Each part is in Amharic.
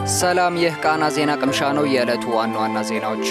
ሰላም፣ ይህ ቃና ዜና ቅምሻ ነው። የዕለቱ ዋና ዋና ዜናዎች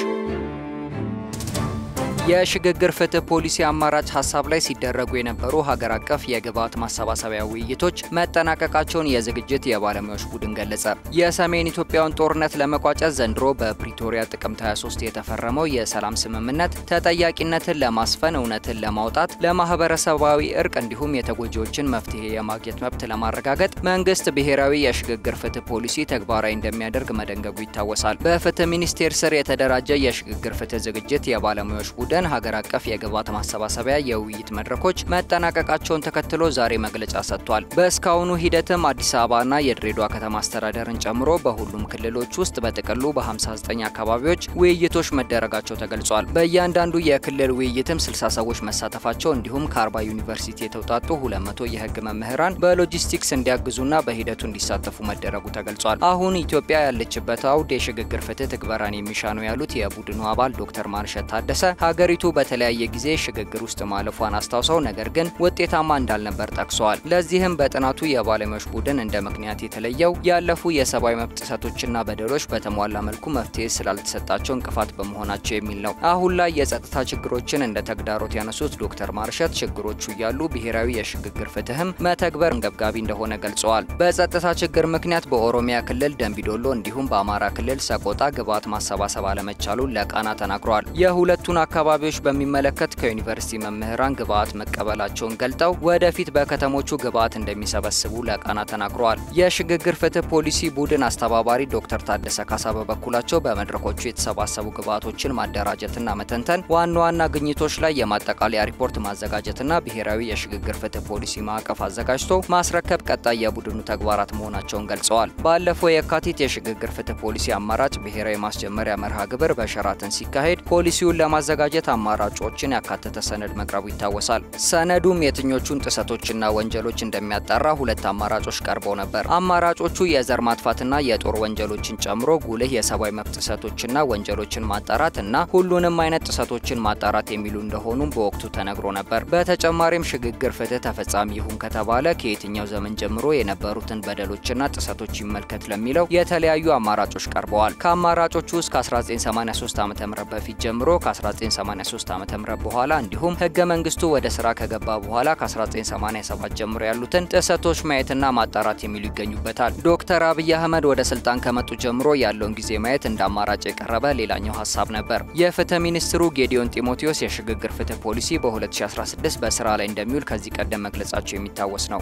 የሽግግር ፍትህ ፖሊሲ አማራጭ ሀሳብ ላይ ሲደረጉ የነበሩ ሀገር አቀፍ የግብዓት ማሰባሰቢያ ውይይቶች መጠናቀቃቸውን የዝግጅት የባለሙያዎች ቡድን ገለጸ። የሰሜን ኢትዮጵያውን ጦርነት ለመቋጨት ዘንድሮ በፕሪቶሪያ ጥቅምት 23 የተፈረመው የሰላም ስምምነት ተጠያቂነትን ለማስፈን፣ እውነትን ለማውጣት፣ ለማህበረሰባዊ እርቅ እንዲሁም የተጎጂዎችን መፍትሄ የማግኘት መብት ለማረጋገጥ መንግስት ብሔራዊ የሽግግር ፍትህ ፖሊሲ ተግባራዊ እንደሚያደርግ መደንገጉ ይታወሳል። በፍትህ ሚኒስቴር ስር የተደራጀ የሽግግር ፍትህ ዝግጅት የባለሙያዎች ቡድን ሀገር አቀፍ የግብዓት ማሰባሰቢያ የውይይት መድረኮች መጠናቀቃቸውን ተከትሎ ዛሬ መግለጫ ሰጥቷል። በእስካሁኑ ሂደትም አዲስ አበባና የድሬዳዋ ከተማ አስተዳደርን ጨምሮ በሁሉም ክልሎች ውስጥ በጥቅሉ በ59 አካባቢዎች ውይይቶች መደረጋቸው ተገልጿል። በእያንዳንዱ የክልል ውይይትም 60 ሰዎች መሳተፋቸው እንዲሁም ከ40 ዩኒቨርሲቲ የተውጣጡ 200 የህግ መምህራን በሎጂስቲክስ እንዲያግዙና በሂደቱ እንዲሳተፉ መደረጉ ተገልጿል። አሁን ኢትዮጵያ ያለችበት አውድ የሽግግር ፍትህ ትግበራን የሚሻ ነው ያሉት የቡድኑ አባል ዶክተር ማርሸት ታደሰ ሀገሪቱ በተለያየ ጊዜ ሽግግር ውስጥ ማለፏን አስታውሰው ነገር ግን ውጤታማ እንዳልነበር ጠቅሰዋል። ለዚህም በጥናቱ የባለሙያዎች ቡድን እንደ ምክንያት የተለየው ያለፉ የሰብአዊ መብት ጥሰቶችና በደሎች በተሟላ መልኩ መፍትሄ ስላልተሰጣቸው እንቅፋት በመሆናቸው የሚል ነው። አሁን ላይ የጸጥታ ችግሮችን እንደ ተግዳሮት ያነሱት ዶክተር ማርሸት ችግሮቹ እያሉ ብሔራዊ የሽግግር ፍትህም መተግበር አንገብጋቢ እንደሆነ ገልጸዋል። በጸጥታ ችግር ምክንያት በኦሮሚያ ክልል ደንቢዶሎ እንዲሁም በአማራ ክልል ሰቆጣ ግብዓት ማሰባሰብ አለመቻሉን ለቃና ተናግረዋል። የሁለቱን አካባቢዎች በሚመለከት ከዩኒቨርሲቲ መምህራን ግብዓት መቀበላቸውን ገልጠው ወደፊት በከተሞቹ ግብዓት እንደሚሰበስቡ ለቃና ተናግረዋል። የሽግግር ፍትህ ፖሊሲ ቡድን አስተባባሪ ዶክተር ታደሰ ካሳ በበኩላቸው በመድረኮቹ የተሰባሰቡ ግብዓቶችን ማደራጀትና መተንተን፣ ዋና ዋና ግኝቶች ላይ የማጠቃለያ ሪፖርት ማዘጋጀትና ብሔራዊ የሽግግር ፍትህ ፖሊሲ ማዕቀፍ አዘጋጅቶ ማስረከብ ቀጣይ የቡድኑ ተግባራት መሆናቸውን ገልጸዋል። ባለፈው የካቲት የሽግግር ፍትህ ፖሊሲ አማራጭ ብሔራዊ ማስጀመሪያ መርሃ ግብር በሸራተን ሲካሄድ ፖሊሲውን ለማዘጋጀት አማራጮችን ያካተተ ሰነድ መቅረቡ ይታወሳል። ሰነዱም የትኞቹን ጥሰቶችና ወንጀሎች እንደሚያጣራ ሁለት አማራጮች ቀርበው ነበር። አማራጮቹ የዘር ማጥፋትና የጦር ወንጀሎችን ጨምሮ ጉልህ የሰብአዊ መብት ጥሰቶችና ወንጀሎችን ማጣራት እና ሁሉንም አይነት ጥሰቶችን ማጣራት የሚሉ እንደሆኑም በወቅቱ ተነግሮ ነበር። በተጨማሪም ሽግግር ፍትህ ተፈጻሚ ይሁን ከተባለ ከየትኛው ዘመን ጀምሮ የነበሩትን በደሎችና ጥሰቶች ይመልከት ለሚለው የተለያዩ አማራጮች ቀርበዋል። ከአማራጮቹ ውስጥ ከ1983 ዓ ም በፊት ጀምሮ ከ1983 ዓ ም በኋላ እንዲሁም ህገ መንግስቱ ወደ ስራ ከገባ በኋላ ከ1987 ጀምሮ ያሉትን ጥሰቶች ማየትና ማጣራት የሚሉ ይገኙበታል። ዶክተር አብይ አህመድ ወደ ስልጣን ከመጡ ጀምሮ ያለውን ጊዜ ማየት እንደ አማራጭ የቀረበ ሌላኛው ሀሳብ ነበር። የፍትህ ሚኒስትሩ ጌዲዮን ጢሞቴዎስ የሽግግር ፍትህ ፖሊሲ በ2016 በስራ ላይ እንደሚውል ከዚህ ቀደም መግለጻቸው የሚታወስ ነው።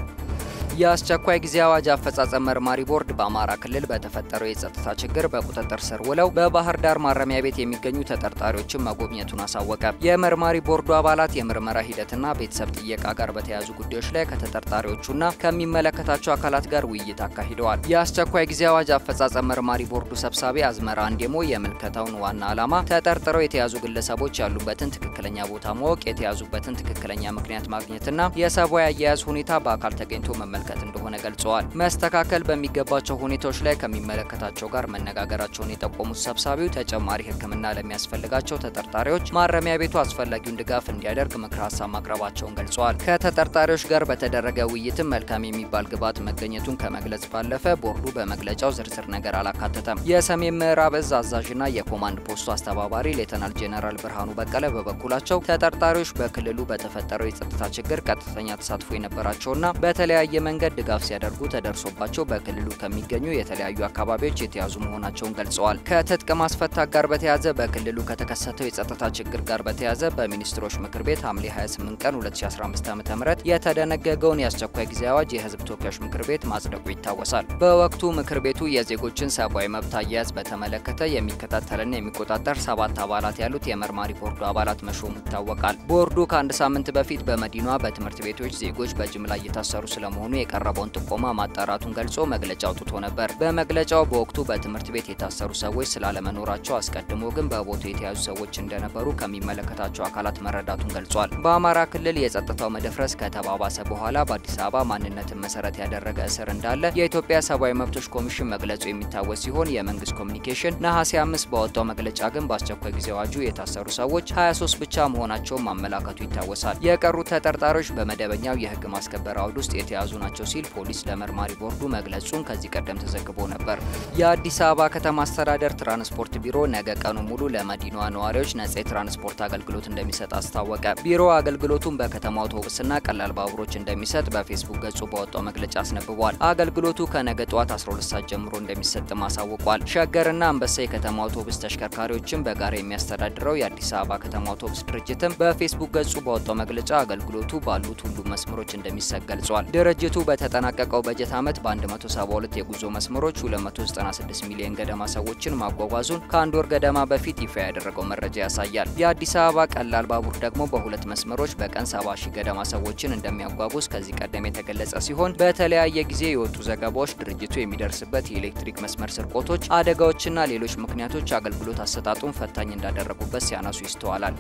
የአስቸኳይ ጊዜ አዋጅ አፈጻጸም መርማሪ ቦርድ በአማራ ክልል በተፈጠረው የጸጥታ ችግር በቁጥጥር ስር ውለው በባህር ዳር ማረሚያ ቤት የሚገኙ ተጠርጣሪዎችን መጎብኘቱን አሳወቀ። የመርማሪ ቦርዱ አባላት የምርመራ ሂደትና ቤተሰብ ጥየቃ ጋር በተያያዙ ጉዳዮች ላይ ከተጠርጣሪዎቹና ከሚመለከታቸው አካላት ጋር ውይይት አካሂደዋል። የአስቸኳይ ጊዜ አዋጅ አፈጻጸም መርማሪ ቦርዱ ሰብሳቢ አዝመራ አንዴሞ የምልከታውን ዋና ዓላማ ተጠርጥረው የተያዙ ግለሰቦች ያሉበትን ትክክለኛ ቦታ ማወቅ፣ የተያዙበትን ትክክለኛ ምክንያት ማግኘትና የሰብአዊ አያያዝ ሁኔታ በአካል ተገኝቶ መመልከት እንደሆነ ገልጸዋል። መስተካከል በሚገባቸው ሁኔታዎች ላይ ከሚመለከታቸው ጋር መነጋገራቸውን የጠቆሙት ሰብሳቢው ተጨማሪ ሕክምና ለሚያስፈልጋቸው ተጠርጣሪዎች ማረሚያ ቤቱ አስፈላጊውን ድጋፍ እንዲያደርግ ምክረ ሀሳብ ማቅረባቸውን ገልጸዋል። ከተጠርጣሪዎች ጋር በተደረገ ውይይትም መልካም የሚባል ግብዓት መገኘቱን ከመግለጽ ባለፈ ቦርዱ በመግለጫው ዝርዝር ነገር አላካተተም። የሰሜን ምዕራብ እዝ አዛዥና የኮማንድ ፖስቱ አስተባባሪ ሌተናል ጄኔራል ብርሃኑ በቀለ በበኩላቸው ተጠርጣሪዎች በክልሉ በተፈጠረው የጸጥታ ችግር ቀጥተኛ ተሳትፎ የነበራቸውና በተለያየ መንገድ ድጋፍ ሲያደርጉ ተደርሶባቸው በክልሉ ከሚገኙ የተለያዩ አካባቢዎች የተያዙ መሆናቸውን ገልጸዋል። ከትጥቅ ማስፈታት ጋር በተያያዘ በክልሉ ከተከሰተው የጸጥታ ችግር ጋር በተያያዘ በሚኒስትሮች ምክር ቤት ሐምሌ 28 ቀን 2015 ዓ.ም የተደነገገውን የአስቸኳይ ጊዜ አዋጅ የሕዝብ ተወካዮች ምክር ቤት ማጽደቁ ይታወሳል። በወቅቱ ምክር ቤቱ የዜጎችን ሰብአዊ መብት አያያዝ በተመለከተ የሚከታተልና የሚቆጣጠር ሰባት አባላት ያሉት የመርማሪ ቦርዱ አባላት መሾሙ ይታወቃል። ቦርዱ ከአንድ ሳምንት በፊት በመዲናዋ በትምህርት ቤቶች ዜጎች በጅምላ እየታሰሩ ስለመሆኑ የቀረበውን ጥቆማ ማጣራቱን ገልጾ መግለጫ አውጥቶ ነበር። በመግለጫው በወቅቱ በትምህርት ቤት የታሰሩ ሰዎች ስላለመኖራቸው አስቀድሞ ግን በቦታው የተያዙ ሰዎች እንደነበሩ ከሚመለከታቸው አካላት መረዳቱን ገልጿል። በአማራ ክልል የጸጥታው መደፍረስ ከተባባሰ በኋላ በአዲስ አበባ ማንነትን መሰረት ያደረገ እስር እንዳለ የኢትዮጵያ ሰብአዊ መብቶች ኮሚሽን መግለጹ የሚታወስ ሲሆን የመንግስት ኮሚኒኬሽን ነሐሴ አምስት ባወጣው መግለጫ ግን በአስቸኳይ ጊዜ አዋጁ የታሰሩ ሰዎች 23 ብቻ መሆናቸውን ማመላከቱ ይታወሳል። የቀሩት ተጠርጣሪዎች በመደበኛው የህግ ማስከበር አውድ ውስጥ የተያዙ ናቸው ሲል ፖሊስ ለመርማሪ ቦርዱ መግለጹን ከዚህ ቀደም ተዘግቦ ነበር። የአዲስ አበባ ከተማ አስተዳደር ትራንስፖርት ቢሮ ነገ ቀኑ ሙሉ ለመዲናዋ ነዋሪዎች ነጻ የትራንስፖርት አገልግሎት እንደሚሰጥ አስታወቀ። ቢሮ አገልግሎቱን በከተማ አውቶቡስና ቀላል ባቡሮች እንደሚሰጥ በፌስቡክ ገጹ በወጣው መግለጫ አስነብቧል። አገልግሎቱ ከነገ ጠዋት 12 ሰዓት ጀምሮ እንደሚሰጥም አሳውቋል። ሸገርና አንበሳ የከተማ አውቶቡስ ተሽከርካሪዎችን በጋራ የሚያስተዳድረው የአዲስ አበባ ከተማ አውቶቡስ ድርጅትም በፌስቡክ ገጹ በወጣው መግለጫ አገልግሎቱ ባሉት ሁሉም መስመሮች እንደሚሰጥ ገልጿል። ድርጅቱ በተጠናቀቀው በጀት ዓመት በ172 የጉዞ መስመሮች 296 ሚሊዮን ገደማ ሰዎችን ማጓጓዙን ከአንድ ወር ገደማ በፊት ይፋ ያደረገው መረጃ ያሳያል። የአዲስ አበባ ቀላል ባቡር ደግሞ በሁለት መስመሮች በቀን 70 ሺህ ገደማ ሰዎችን እንደሚያጓጉዝ ከዚህ ቀደም የተገለጸ ሲሆን በተለያየ ጊዜ የወጡ ዘገባዎች ድርጅቱ የሚደርስበት የኤሌክትሪክ መስመር ስርቆቶች፣ አደጋዎችና ሌሎች ምክንያቶች አገልግሎት አሰጣጡን ፈታኝ እንዳደረጉበት ሲያነሱ ይስተዋላል።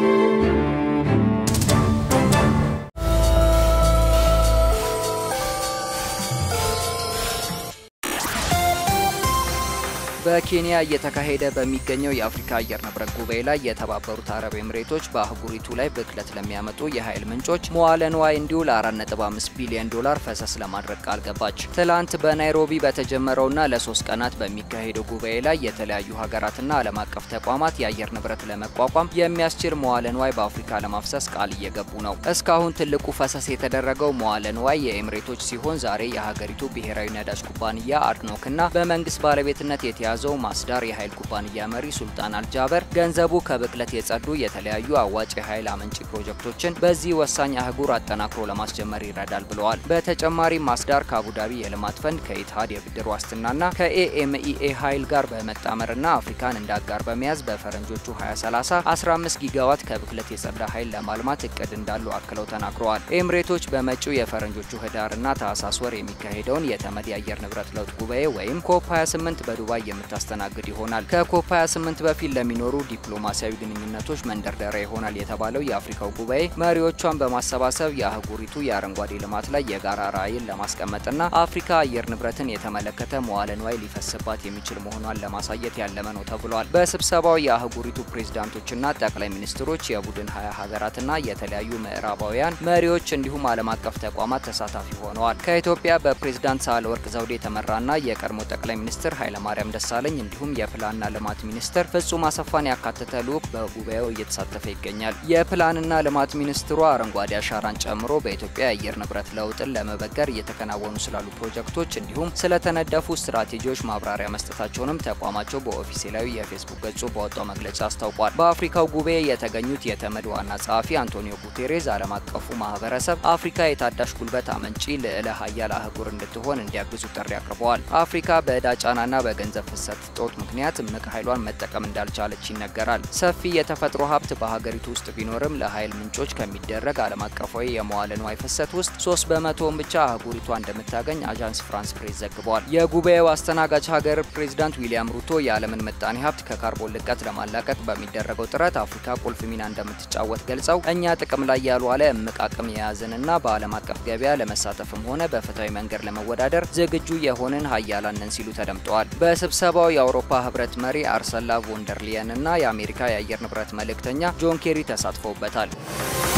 በኬንያ እየተካሄደ በሚገኘው የአፍሪካ አየር ንብረት ጉባኤ ላይ የተባበሩት አረብ ኤምሬቶች በአህጉሪቱ ላይ ብክለት ለሚያመጡ የኃይል ምንጮች መዋለ ንዋይ እንዲውል 4.5 ቢሊዮን ዶላር ፈሰስ ለማድረግ ቃል ገባች። ትላንት በናይሮቢ በተጀመረውና ለሶስት ቀናት በሚካሄደው ጉባኤ ላይ የተለያዩ ሀገራትና ዓለም አቀፍ ተቋማት የአየር ንብረት ለመቋቋም የሚያስችል መዋለ ንዋይ በአፍሪካ ለማፍሰስ ቃል እየገቡ ነው። እስካሁን ትልቁ ፈሰስ የተደረገው መዋለ ንዋይ የኤምሬቶች ሲሆን ዛሬ የሀገሪቱ ብሔራዊ ነዳጅ ኩባንያ አድኖክና በመንግስት ባለቤትነት የተያ ያዘው ማስዳር የኃይል ኩባንያ መሪ ሱልጣን አልጃበር ገንዘቡ ከብክለት የጸዱ የተለያዩ አዋጭ የኃይል አመንጪ ፕሮጀክቶችን በዚህ ወሳኝ አህጉር አጠናክሮ ለማስጀመር ይረዳል ብለዋል። በተጨማሪም ማስዳር ከአቡዳቢ የልማት ፈንድ ከኢትሃድ የብድር ዋስትናና ከኤኤምኢኤ ኃይል ጋር በመጣመርና አፍሪካን እንደ አጋር በመያዝ በፈረንጆቹ 2030 15 ጊጋዋት ከብክለት የጸዳ ኃይል ለማልማት እቅድ እንዳሉ አክለው ተናግረዋል። ኤምሬቶች በመጪው የፈረንጆቹ ህዳርና ታህሳስ ወር የሚካሄደውን የተመድ የአየር ንብረት ለውጥ ጉባኤ ወይም ኮፕ 28 በዱባይ የምታስተናግድ ይሆናል። ከኮፕ 28 በፊት ለሚኖሩ ዲፕሎማሲያዊ ግንኙነቶች መንደርደሪያ ይሆናል የተባለው የአፍሪካው ጉባኤ መሪዎቿን በማሰባሰብ የአህጉሪቱ የአረንጓዴ ልማት ላይ የጋራ ራዕይን ለማስቀመጥና አፍሪካ አየር ንብረትን የተመለከተ መዋለ ንዋይ ሊፈስባት የሚችል መሆኗን ለማሳየት ያለመ ነው ተብሏል። በስብሰባው የአህጉሪቱ ፕሬዝዳንቶችና ጠቅላይ ሚኒስትሮች፣ የቡድን ሀያ ሀገራትና የተለያዩ ምዕራባውያን መሪዎች እንዲሁም ዓለም አቀፍ ተቋማት ተሳታፊ ሆነዋል። ከኢትዮጵያ በፕሬዝዳንት ሳህለወርቅ ዘውዴ የተመራና የቀድሞ ጠቅላይ ሚኒስትር ኃይለማርያም ደሳለኝ እንዲሁም የፕላንና ልማት ሚኒስትር ፍጹም አሰፋን ያካተተ ልዑክ በጉባኤው እየተሳተፈ ይገኛል። የፕላንና ልማት ሚኒስትሩ አረንጓዴ አሻራን ጨምሮ በኢትዮጵያ የአየር ንብረት ለውጥን ለመበገር እየተከናወኑ ስላሉ ፕሮጀክቶች እንዲሁም ስለተነደፉ ስትራቴጂዎች ማብራሪያ መስጠታቸውንም ተቋማቸው በኦፊሴላዊ የፌስቡክ ገጹ በወጣው መግለጫ አስታውቋል። በአፍሪካው ጉባኤ የተገኙት የተመድ ዋና ጸሐፊ አንቶኒዮ ጉቴሬዝ ዓለም አቀፉ ማህበረሰብ አፍሪካ የታዳሽ ጉልበት አመንጪ ልዕለ ሀያል አህጉር እንድትሆን እንዲያግዙ ጥሪ አቅርበዋል። አፍሪካ በዕዳ ጫናና በገንዘብ ፍሰት ጦት ምክንያት እምቅ ኃይሏን መጠቀም እንዳልቻለች ይነገራል። ሰፊ የተፈጥሮ ሀብት በሀገሪቱ ውስጥ ቢኖርም ለኃይል ምንጮች ከሚደረግ ዓለም አቀፋዊ የመዋለ ንዋይ ፍሰት ውስጥ ሶስት በመቶውን ብቻ አህጉሪቷ እንደምታገኝ አዣንስ ፍራንስ ፕሬስ ዘግቧል። የጉባኤው አስተናጋጅ ሀገር ፕሬዚዳንት ዊሊያም ሩቶ የዓለምን ምጣኔ ሀብት ከካርቦን ልቀት ለማላቀቅ በሚደረገው ጥረት አፍሪካ ቁልፍ ሚና እንደምትጫወት ገልጸው እኛ ጥቅም ላይ ያልዋለ እምቅ አቅም የያዝንና በዓለም አቀፍ ገበያ ለመሳተፍም ሆነ በፍትሐዊ መንገድ ለመወዳደር ዝግጁ የሆንን ሀያላን ነን ሲሉ ተደምጠዋል። በስብሰባው የአውሮፓ ህብረት መሪ አርሰላ ቮንደርሊየን እና የአሜሪካ የአየር ንብረት መልእክተኛ ጆን ኬሪ ተሳትፈውበታል።